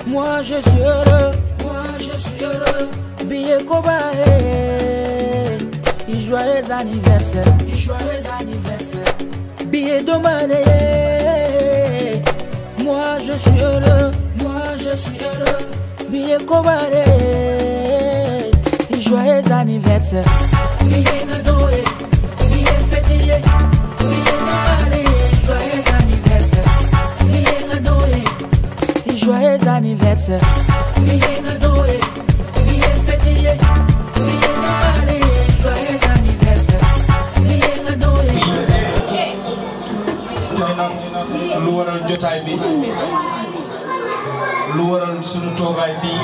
Moi je suis heureux, moi je suis heureux. Billet Kobaé, et joyeux anniversaire, et joyeux anniversaire. Billet Domané, moi je suis heureux, moi je suis heureux. Billet Kobaé, et joyeux anniversaire. Billet Nadoé, billet fêtier, billet Domané, joyeux anniversaire. Billet Nadoé. Et joyeux anniversaire. Billet Nadoé, billet fêtier, billet Noël, joyeux anniversaire. Billet Nadoé. tey nag lu waral jotaay bi lu waral sunu toogaay fii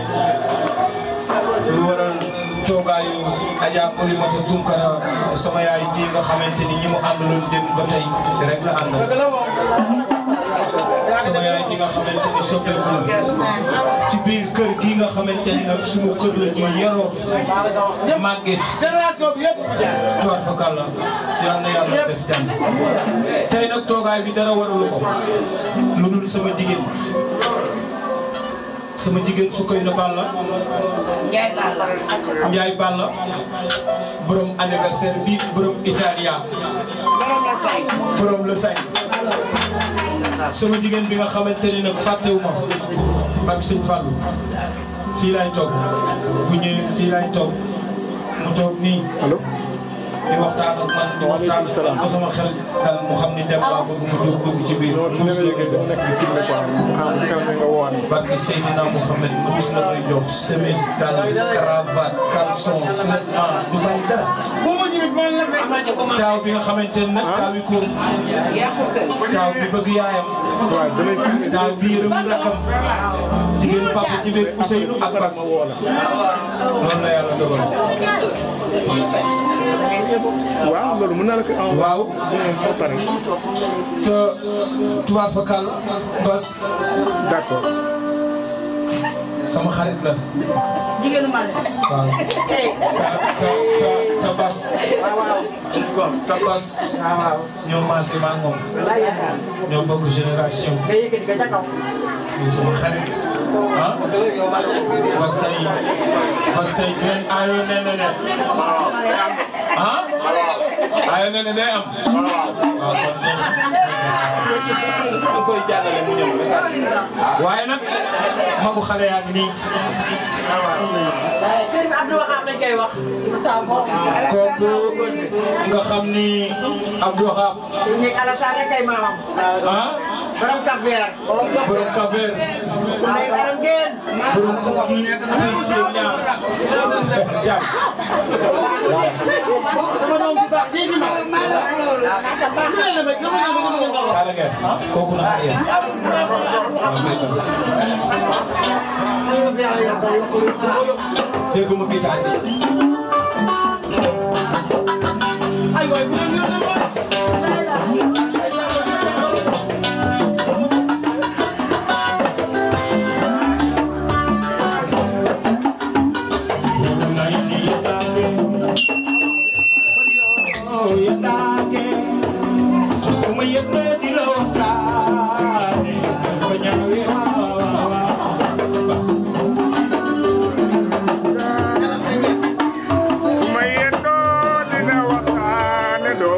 lu waral toogaayu Adja Oulimata Tunkara sama yaay ji nga xamante ni ñi mu àndaloon dem ba tey rek la àndal sama yaay ji nga xamante ni soppeeku la ci biir kër gi nga xamante ni nag sunu kër la ñuy yaroo fi màggee fi tuwaat fa kàlla yal na yàlla def jàmm tey nag toogaay bi dara waralu ko lu dul sama jigéen sama jigéen su koy na Balla Njaay Balla borom anniversaire bi borom Italia borom le cinq sama jigéen bi nga xamante ni nag fàttewuma ak sëñ Fallou fii laay toog bu ñëwee fii laay toog mu toog nii allo di waxtaan ak man di waxtaan ak man ba sama xel dal mu xam ni dem laa bëgg mu jóg dugg ci biir loolu muus la léegi koy dafa jox nekk di filmé quoi xam nga kanam nga woowaat barke Seydina Mouhamed muus la koy jox chemise dal cravate caleçon vêtement du bàyyi dara taaw bi nga xamante ne nag taaw yi ko taaw bi bëgg yaayam waaw da lay filmé taaw bi yërëm rakam jigéen papa ji beeg Ousseynou ak Bas loolu la yàlla dogal waaw loolu mën naa la ko envoyé waaw moom ba pare te tubaab fa kàll Bas d'accord sama xarit la jigéenu Mali. waaw te te te te Bas te Bas ñoo maase maa moom ñoo bokk génération nga yëkkati ko ca kaw. muy sama xarit ah Bas tey Bas tey dinañ ayoo nee na ne ah ayoo nee na day am waaw kon waaye nag magu xale yaa ngi nii Serigne Abdou Wahab lañ koy wax. kooku nga xam ni Abdou Wahab ñu Alassane rek kay maamam. ah borom Cap Vert. borom Kaver may borom ngeen. borom fukki fukki ci ñaar jàmm sama doom bu baax léegi ma. Kaala ngeen kooku na xariya dégguma gitaar bi su ma yendoo dina waxtaane doo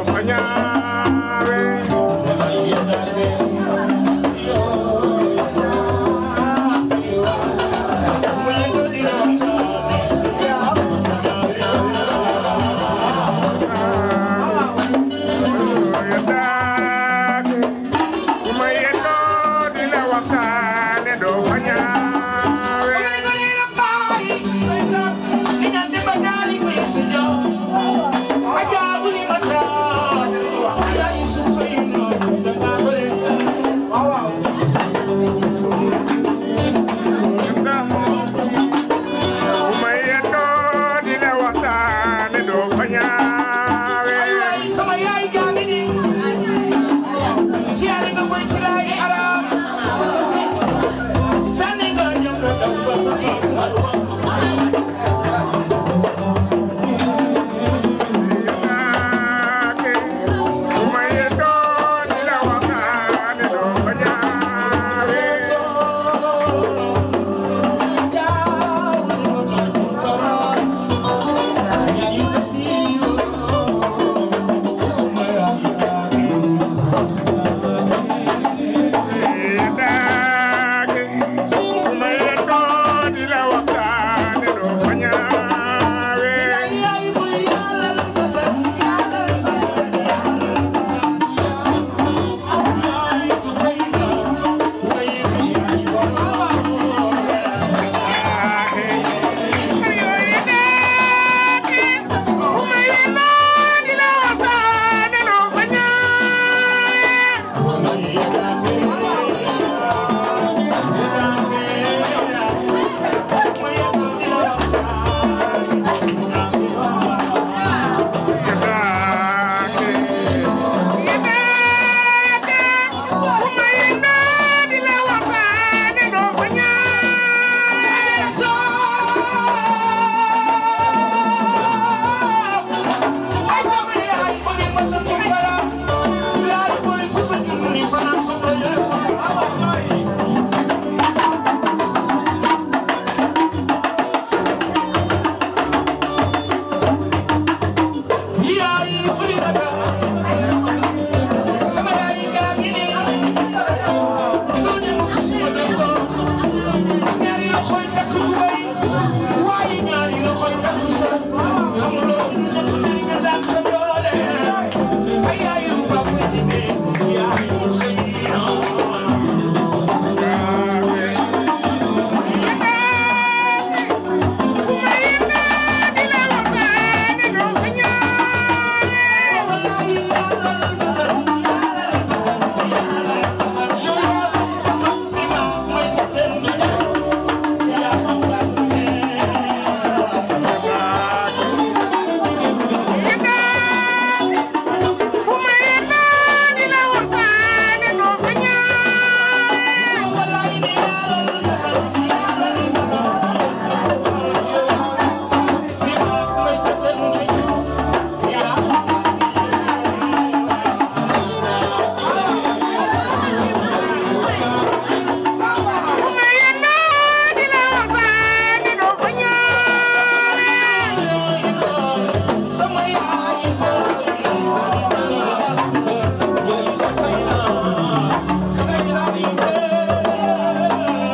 Sama yaay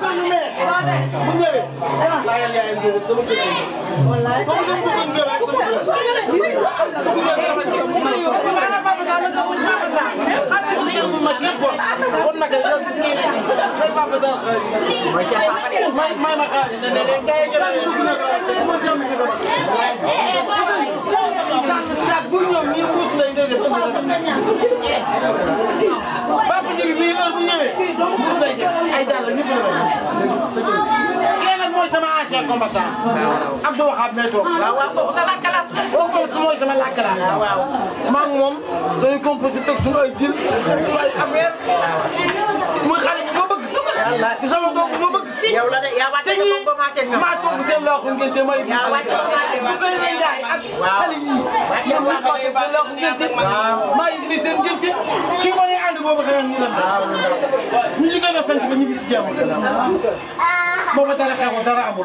ñu mee bu ñëwee laajal yaayam ñëw sama kër yi wallaay comme que bëggoon ñëw rek sama kër bëgg ñëw sama kër maana papa sa naka wut papa sa xam nga kër bu ma képp kon naka yoon bu kii may papa sa mooy seen papa de may may ma xaalis ne leen kay jël dugg na ko mo jëm ci dama kan sax bu ñëw ñi mbuus lay def papa ji bi heure bu ñëwee mbuus lay def ay dàll ñëpp la kii nag mooy sama ancien combattant Abdou Wahab mee toog waaw waaw kooku sa lakkalaas kooku moom mooy sama lakkalaas waaw maa ngi moom dañuy composé teg suñu ay dil ay affaire muy xale bu ma bëgg di sama doom bu ma bëgg yow la de yaa wàcc te sa ñii bopp ba maase ñoom. maa toog seen loo xam ngeen te may yaa wàcc ba maase su koy leen jaay ak xale yii ñoom ñu toog seen loo xam ngeen te maa indi seen ngeen te kii moo ne ànd boobu xëy na ñu dem ñi ci gën a sant ba ñu ngi si jàmm boobu dara xeexul dara amul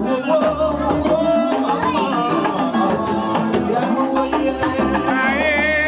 Yeah.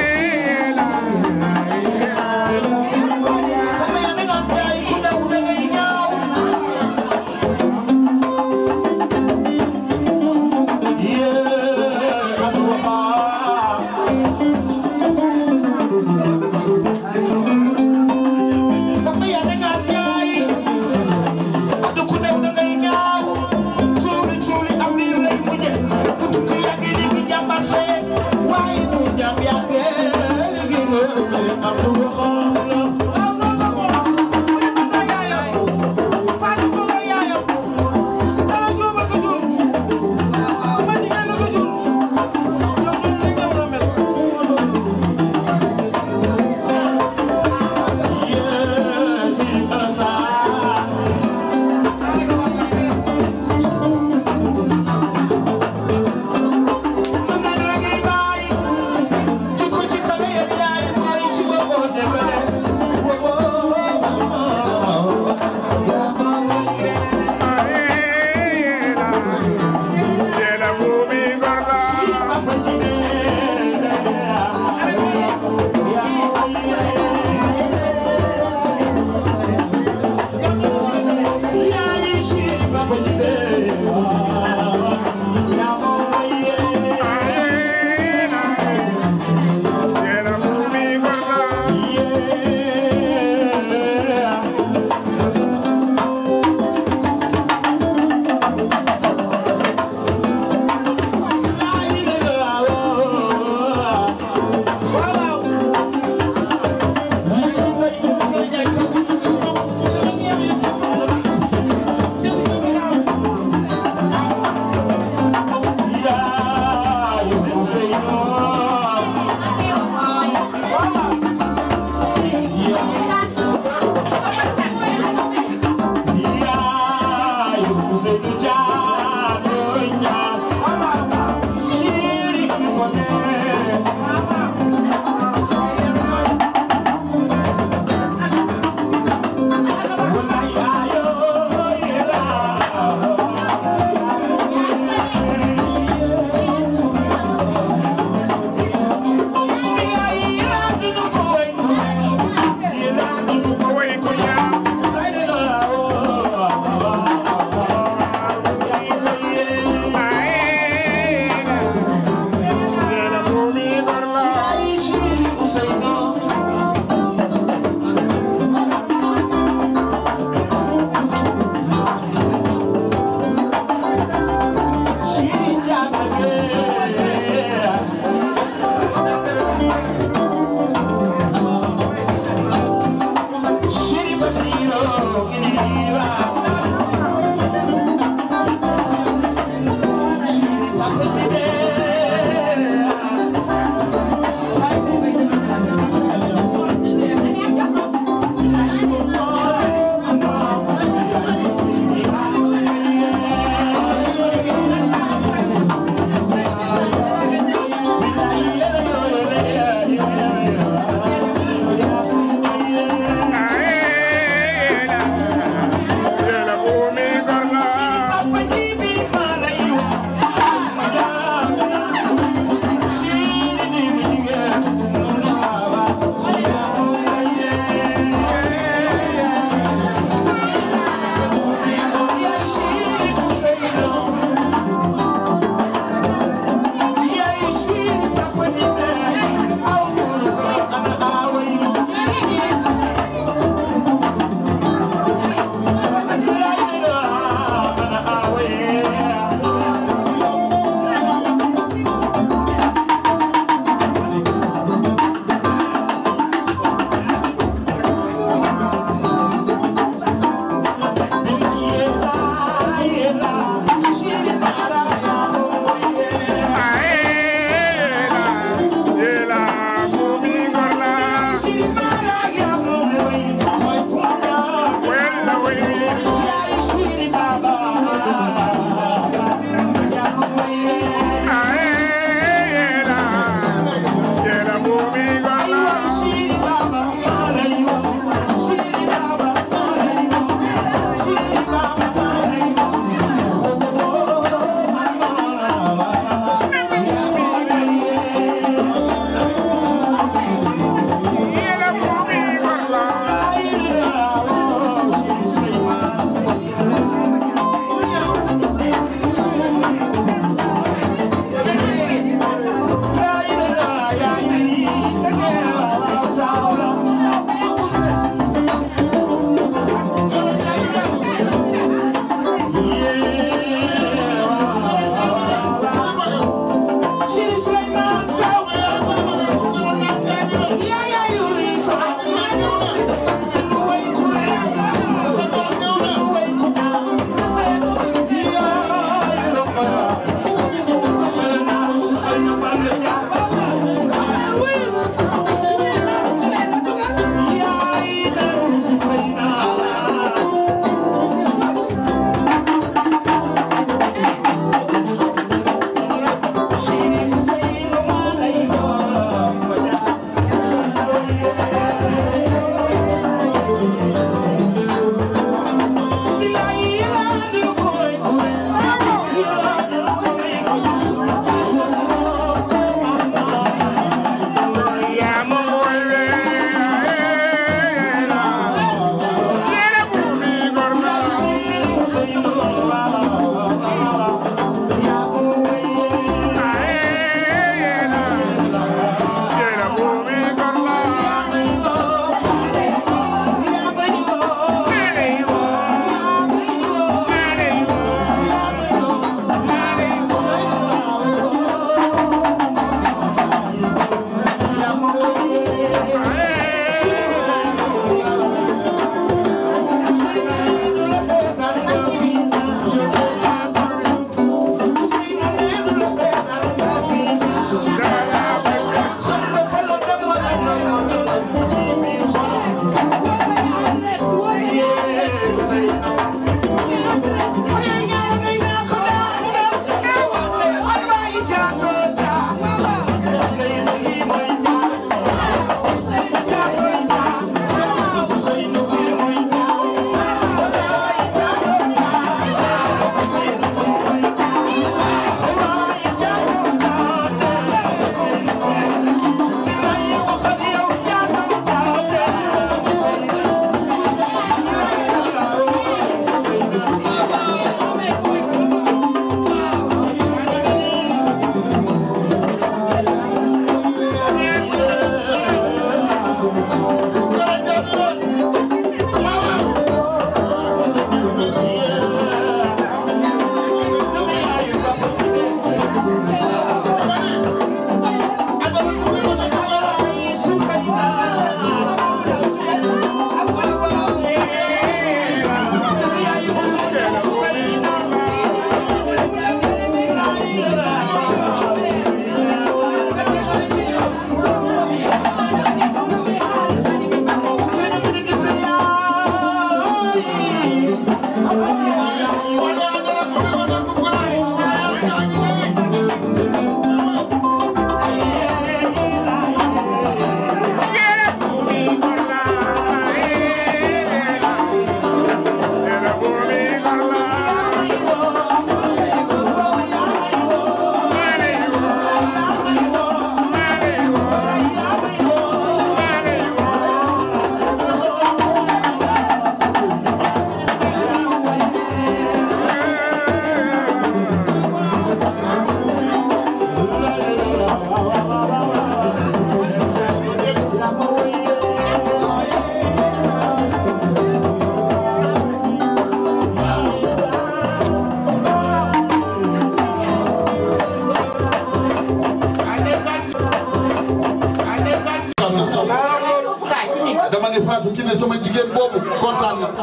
dama ne Fatou Kiné sama jigéen boobu kontaan na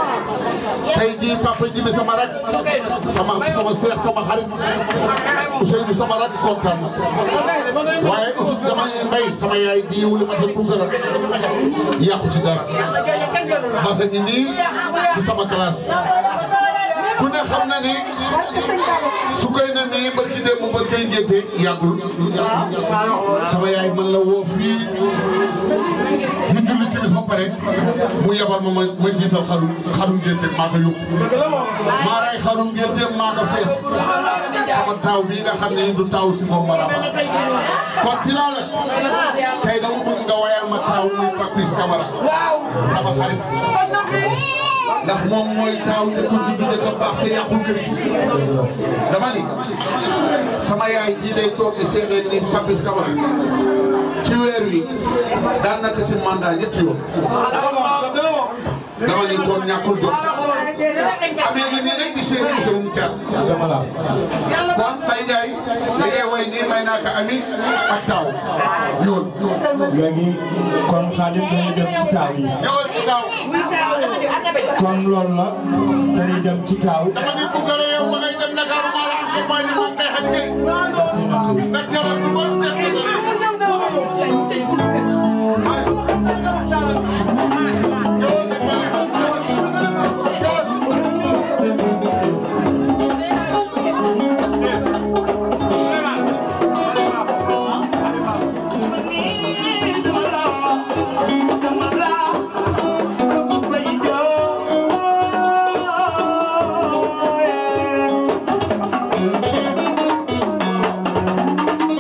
tey jii papa ji bi sama rak sama sama seex sama xarit Ousseynou sama rak kontaan na waaye aussi dama ne mbay sama yaay ji wuli ma ca Tunkara yàqu ci dara parce que nii di sama classe ku ne xam na ni su koy na nii barki démb ba koy ngénte yàggul sama yaay man la woo fii ñu julli timis ba pare mu yebal ma ma ma jiital xaru xaru ngénte maa ko yóbbu maa ray xaru ngénte maa ko fees sama taaw bii nga xam ne du taaw si moom ma rama kon tinaa la tey dama bëgg nga wayal ma taaw muy Papis Camara sama xarit ndax moom mooy taaw dëkk juddu dëkk baax te yàqul kër gi dama ni sama yaay jii day toog di seedeel ni Papis Camara ci weer wi daan na ko ci mandat ñetti yoon dama ni kon ñàkkul jot amee ngi nii rek di seede Ousseynou Thiam kon Baye Ndiaye li ngay way nii may naa ko ami ak taaw ñëwal léegi kon Xaadim dañuy dem ci taaw yi ñëwal ci taaw kon loolu la dañuy dem ci taaw dama ni ku gërë yow ba ngay dem Dakar maa la accompagné maa ngay xam ne nga teral bu bon te Thank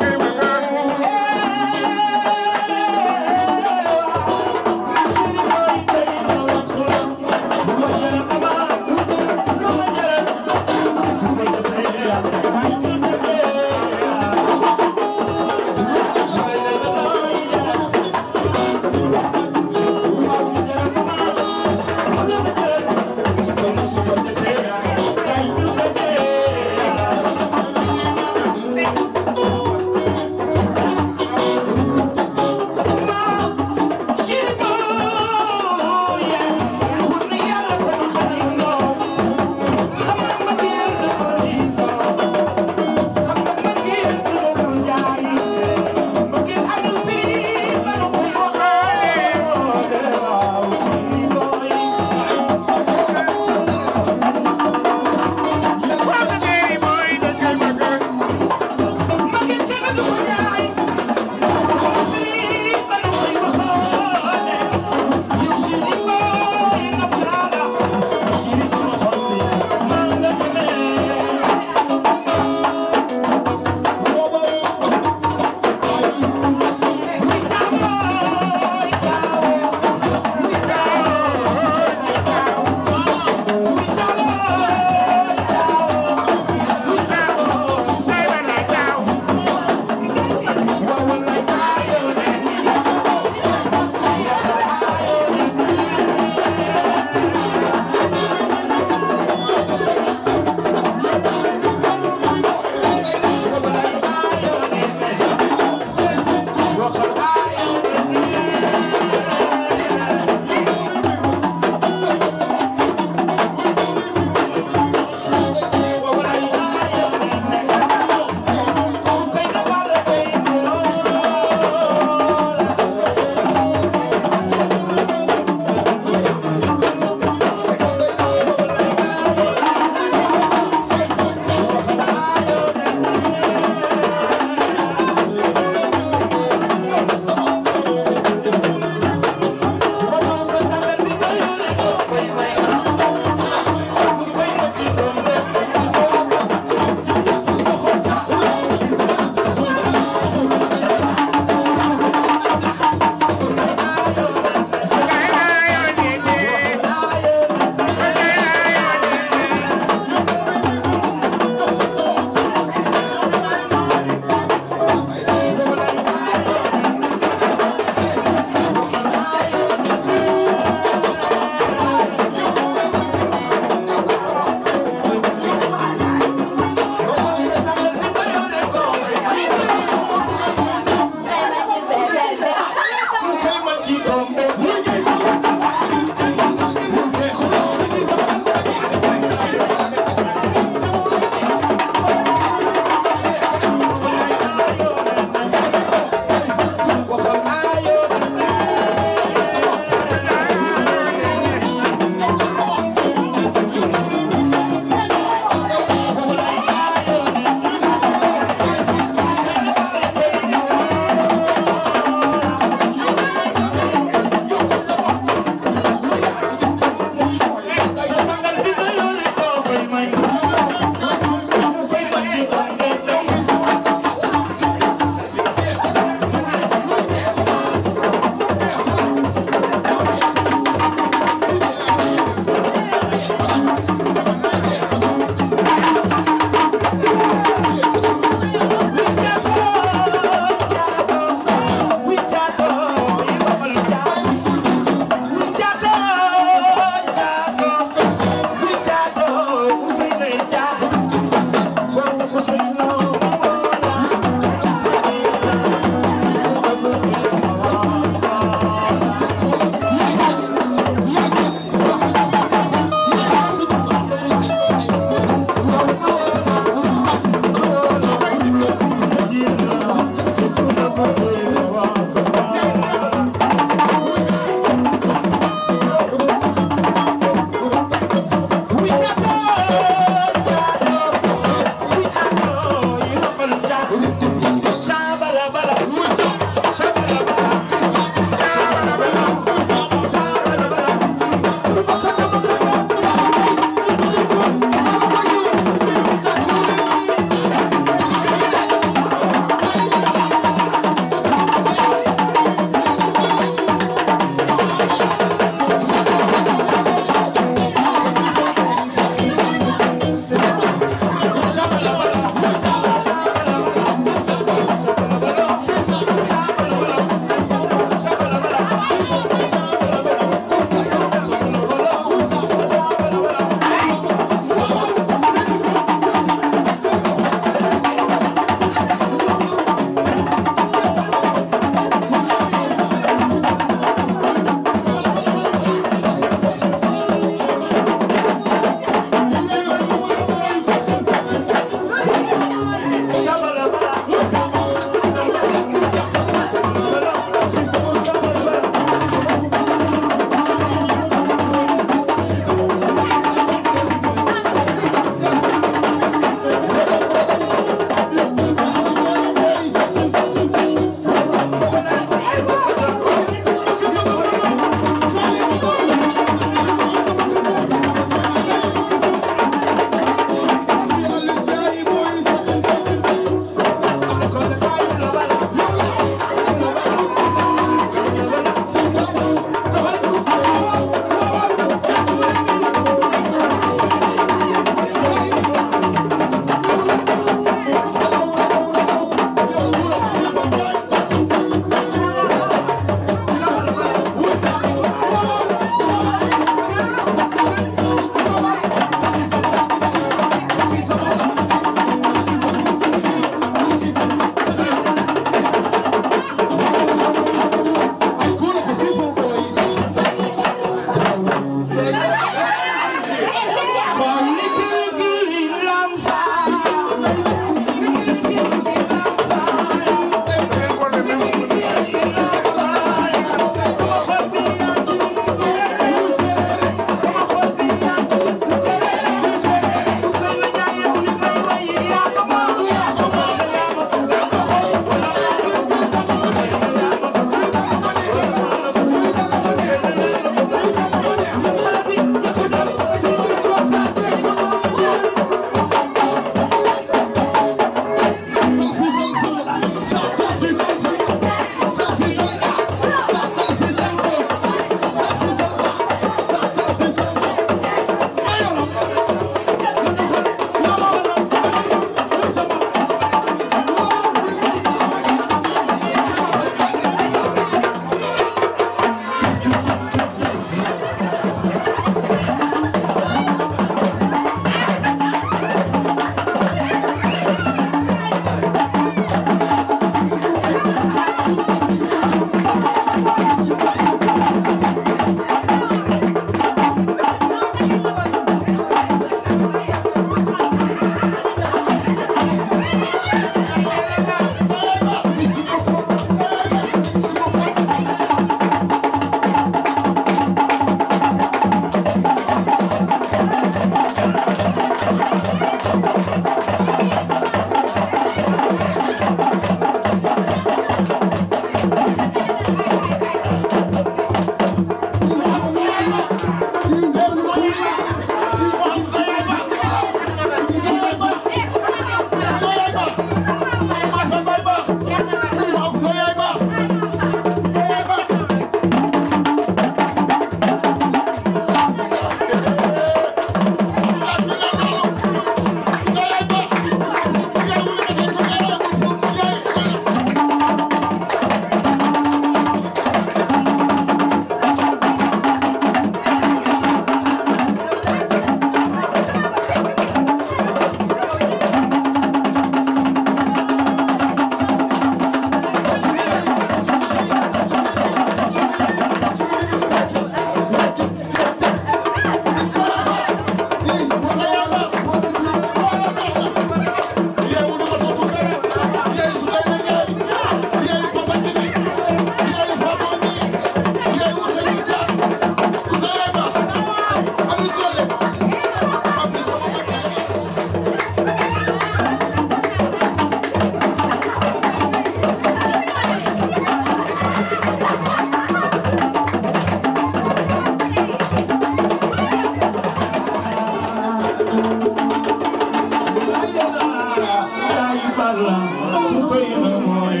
su koy na mooy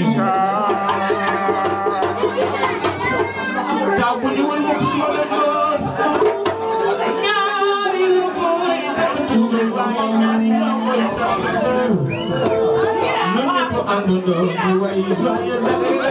taw bu diwul mukk su ma leen doon ñaari lu koy takk tuubay waaye ñaari lu koy takk sër ñun ñëpp àndandoo di way joyeux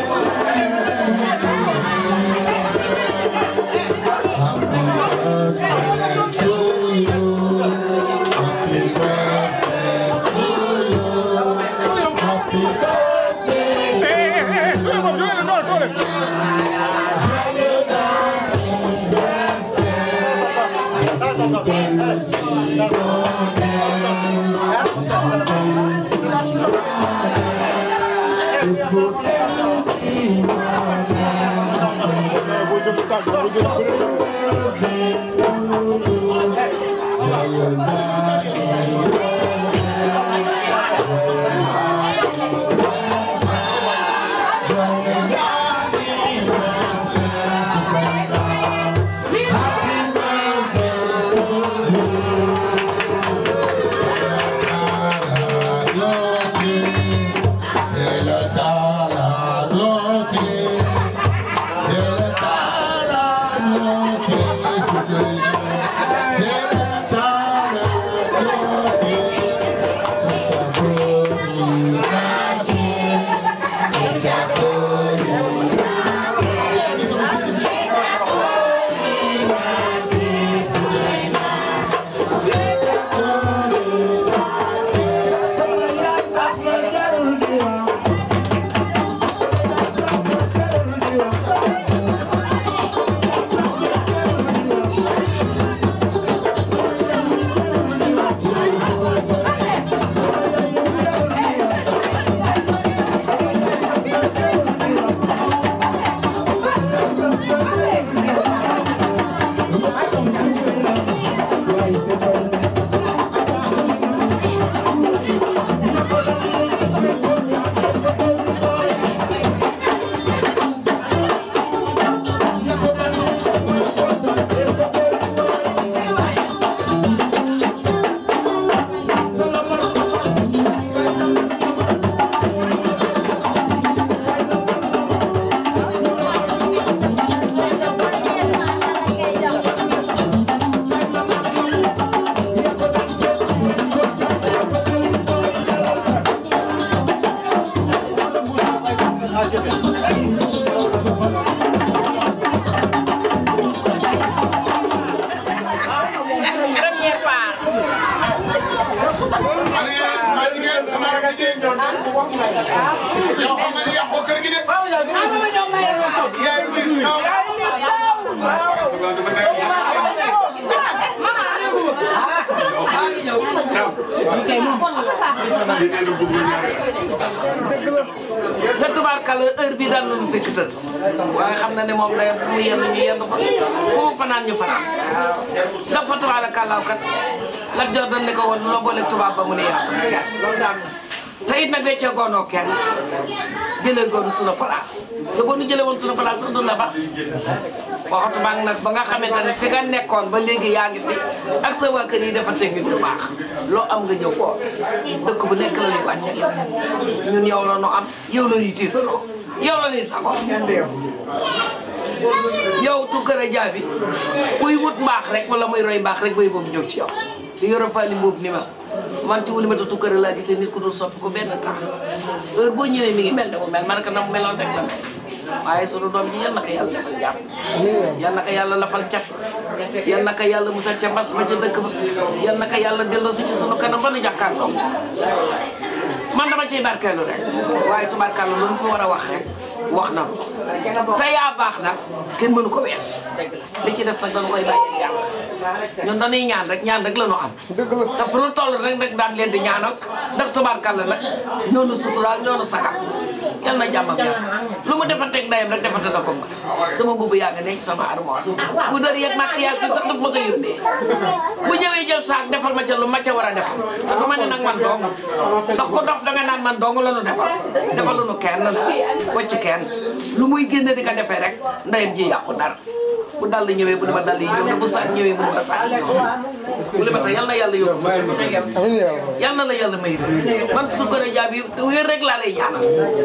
Première part. yow xam nga ni yàqoo kër gi de. yaay bis kaw. te tubaarkàlla heure bii daan nañu fekk tëdd waaye xam na ne moom day fu mu yenn ñu yenn fa fu mu fanaan ñu fanaan dafa tubaarkàllaaw kat Lat Joor dañ ne ko woon loo boole tubaab ba mu ne yàlla te it nag weccee goonoo kenn jëlee goonu suñu place te boo nu jëlee woon suñu place sax du la ba waxatuma ak nag ba nga xamante ne fi nga nekkoon ba léegi yaa ngi fi ak sa waa kër yi dafa teg lu baax loo am nga ñëw ko dëkk bu nekk la ñuy wàcce yow ñun yow la nu am yow la ñuy tiitaroo yow la ñuy sago yow Tounkara Dia bi kuy wut mbaax rek wala muy roy mbaax rek bay boobu ñëw ci yow di yoro fali mboobu ni ma man ci wuli mata Tounkara laa gisee nit ku dul soppi ko benn temps heure boo ñëwee mi ngi mel ne mu mel man ka na mu meloon rek la mel waaye sunu doom ji yal na ko yàlla defal jàmm yal na ko yàlla lafal cat yal na ko yàlla musal ca mbas ma ca dëkk ba yal na ko yàlla delloo si ci sunu kanam ba nu jàkkaarloo man dama ciy barkeelu rek waaye tubaarkàlla lu mu fi war a wax rek wax na ko te yaa baax nag kenn mënu ko weesu li ci des nag dañu koy bàyyi yàlla ñun dañuy ñaan rek ñaan rek la ñu am te fu nu toll rek rek daan leen di ñaanal ndax tubaarkàlla nag ñoo nu suturaal ñoo nu sagal yal na jàmm ak yàlla lu mu defanteeg ndeyam rek defante na ko ma sama mbubu yaa nga ne ci sama armoire bu dër yeeg maquillage yi sax daf ma ko yónnee bu ñëwee jël saak defal ma ca lu ma ca war a defal te du ma ne nag man dong ndax ko dof danga naan man dong la nu defal defaluñu kenn nag wacc kenn lu muy génne di ko defee rek ndeyam ji yàqu dara bu dal ñëwee bu ne ma dal yi ñëw na bu saak ñëwee bu ne ma saak ñëw bu le ma tax yal na yàlla yokk sa suuf yal na la yàlla may wér man su gën a jaabi wér rek laa lay ñaanal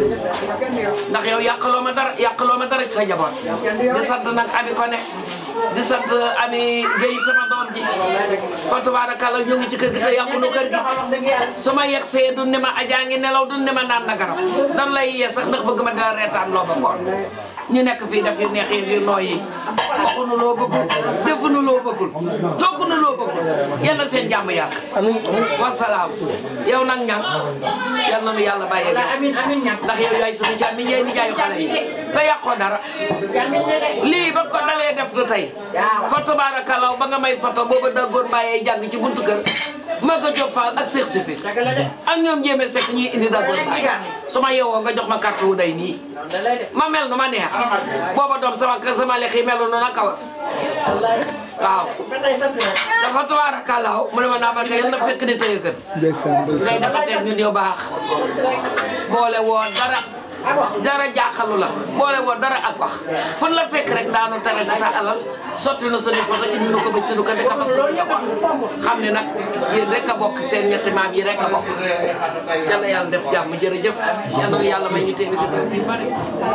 ndax yow yàqaloo ma dara yàqaloo ma dara ci sa njaboot di sant nag ami ko ne di sant ami Guèye sama doom ji fa tabaarakalla ñu ngi ci kër gi te yàqunu kër gi su ma yegsee du ne ma ajaa ngi nelaw du ne ma naan na garab dan lay yee sax ndax bëgg ma dara reetaan loo ba koon ñu nekk fii def yu neex yi yu nooy yi waxunu loo bëggul defunu loo bëggul toggunu loo bëggul yal na seen jàmm yàgg wasalaam yow nag ñang yal na nu yàlla bàyyee ndax yow yaay suñu càmm mi yaay nijaayu xale yi te yàqoo dara lii ba ko dalee def du tey fa tabaarakallaa ba nga may foto booba daggoon bàyyee jàng ci buntu kër ma nga jóg faal ak Seex Sifir ak ñoom jéeme sekk ñuy indi daggoon bàyyi su ma yeewoo nga jox ma carte wu day nii ma mel nu ma neex booba doom sama sama lex yi melu noonu a kawas waaw dafa tabaarakallaa mu ne ma naa ma nga yal na fekk di tëye gën ngay dafa teg ñun yow baax boole woo dara dara jaaxalu la boole woo dara ak wax fan la fekk rek daanu tere ci sa alal sotti na suñu photo indi nu ko ba ci nu ko defal suñu njaboot xam ne nag yéen rek a bokk seen ñetti maam yi rek a bokk yàlla yàlla def jàmm jërëjëf yàlla na yàlla may ñu téeméer ci dara bi bari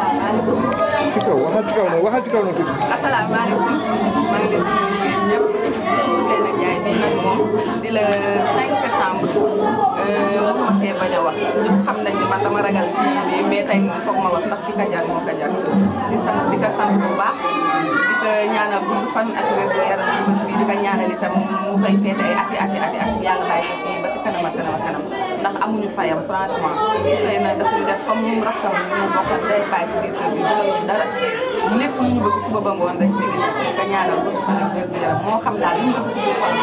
ci kaw waxal ci kaw na waxal ci kaw na tuuti. asalaamaaleykum maa ngi leen di nuyu yéen ñëpp su Soukeyna Ndiaye bii nag moom di la 5 septembre mënuma see bañ a wax ñëpp xam nañ ni man dama ragal kii bi mais tey moom foog ma wax ndax di ko jar moo ko jar di sant di ko sant bu baax di ko ñaanal gudd fan ak wér gu yaram ci bés bii di ko ñaanal itam mu koy féete ay ati ati ati at yàlla bàyyi ko fii ba si kanam ak kanam ak kanam ndax amuñu fayam franchement Soukeyna daf ñu def comme moom rakkam ñu bokk day bàyyi si biir kër gi doyul dara lépp lu ñu bëgg suba ba ngoon rek mi ngi si nga ñaanal gudd fan ak wér gu yaram moo xam daal li ñu bëgg si biir xol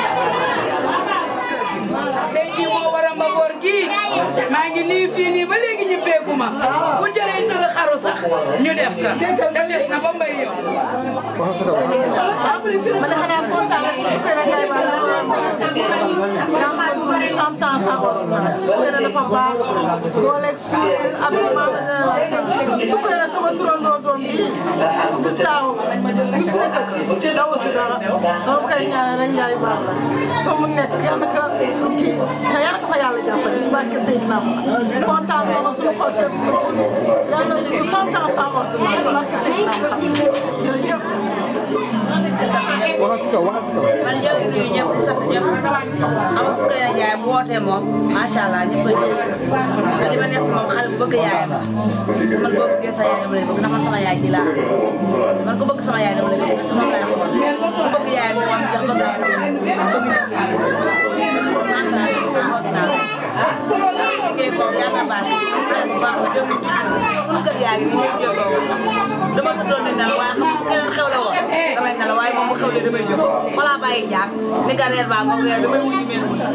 tey jii moo waral ma boor gii maa ngi nii fii nii ba léegi ñu beeguma bu jëree tëdd xaru sax ñu def ka te des na ba mbay yow. waxal ci kaw waxal ci kaw. man de xanaa kontaan rek su ko defee ba nga xam ne cent ans sax su ko defee dafa baax dooleeg suur ab maama su ko defee sama turandoo doom bi di taaw gis nga dëkk daw si dara dama koy ñaanal rek njaay baax la fa mu nekk yal na ko kii te yal na ko fa yàlla jàppale ci barke Seydina Muhammad kontaan na suñu xol seen yal na ko cent ans sans ordonnance ci barke Seydina Muhammad jërëjëf waxal ci kaw waxal ci kaw. man ñoo ngi nuyu ñëpp di sant ñëpp ama Soukeyna Ndiaye bu wootee moom macha allah ñëpp a ñëw te li ma nekk si moom xale bu bëgg yaayam la man boo bëggee sa yaay dama lay bëgg ndax man sama yaay ji laa man ku bëgg sama yaay dama lay bëgg sama yaay xool ku bëgg yaayam ne wax jox bëgg yaayam sant naa leen sant naa leen liggéey ko yàlla baax xale bu baax la jëm suñu kër yaa ngi nii ñëpp jógoo dama tëddoon ne nelaw waaye xam nga keneen xew la woon damay nelaw waaye moom bu xewlee damay jóg voilà bàyyi njaag ni nga reer baa ngoog reer damay wuti mel wuti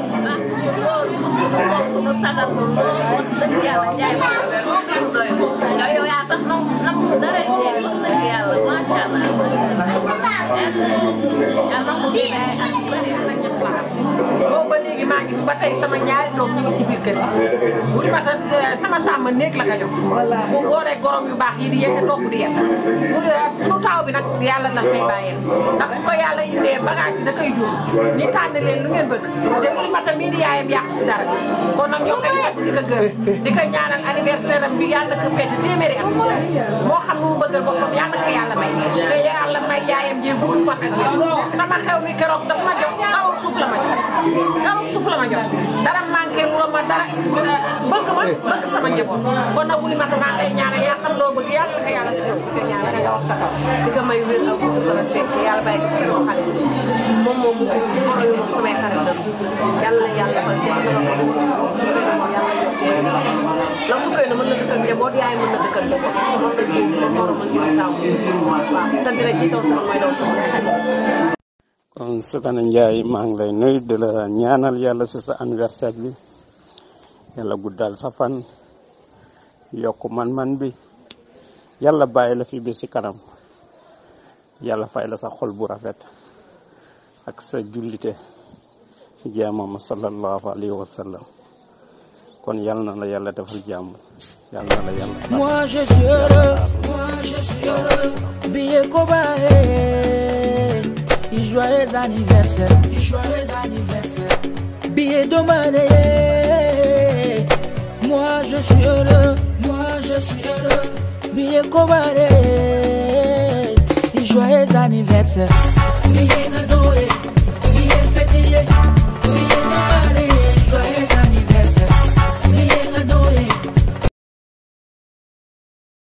mu sagal ko wax dëgg yàlla jaay ma lu doy ko yow yow yaa tax nam nam dara jeex wax dëgg yàlla macha allah yàlla ko fi ay at yu bëri boobu ba léegi maa ngi fi ba tey sama ñaari doom ñu ngi ci biir kër gi bu di mata sama sàmm néeg la ko jox bu boolee gorom yu baax yi di yekk topp di yekk bu sunu taaw bi nag yàlla na koy bàyyee ndax su ko yàlla indee bagage yi da koy jur ni tànn leen lu ngeen bëgg te bu di mata mii di yaayam yàqu si dara kon nag ñoo koy fàtt di ko gërëm di ko ñaanal anniversaire am bi yàlla ko fête téeméeri at moo xam nu mu bëggal boppam yàlla ko yàlla may te yàlla may yaayam ji gudd fan ak wér sama xew mi keroog dafa ma jox kaw ak suuf la ma jox kaw ak suuf la ma jox dara manqué lu ma dara bëgg ma bëgg sama njaboot kon nag wuli mata maa ngi lay ñaanal yaa xam loo bëgg yàlla ko yàlla si yow di ko ñaanal nga wax sa kaw di ko may wér ak gudd fan ak fekk yàlla bàyyi ko si sama xale moom moom mu moro yu moom samay xarit la yàlla na yàlla defal ci dama ko Soukeyna moom yàlla yokk wér la Soukeyna mën na dëkk ak njaboot yaay mën na dëkk ak njaboot moom la jiw moom moro ma ngir taamu waaw te dina ji daw sama mooy daw sama kon Soukeyna Ndiaye maa ngi lay nuyu di la ñaanal yàlla si sa anniversaire bi yàlla guddal sa fan yokk man-man bi yàlla bàyyi la fi bi si kanam yàlla fay la sa xol bu rafet ak sa jullite jaamam sallallahu alayhi wa sallam kon yàlla na la yàlla defal jàmm yàlla na la yàlla Moi je suis heureux, moi je suis heureux. Billet Koba, hey. et joyeux anniversaire, et joyeux anniversaire. Billet demandé, moi je suis heureux, moi je suis heureux. Billet commandé, et joyeux anniversaire. Billet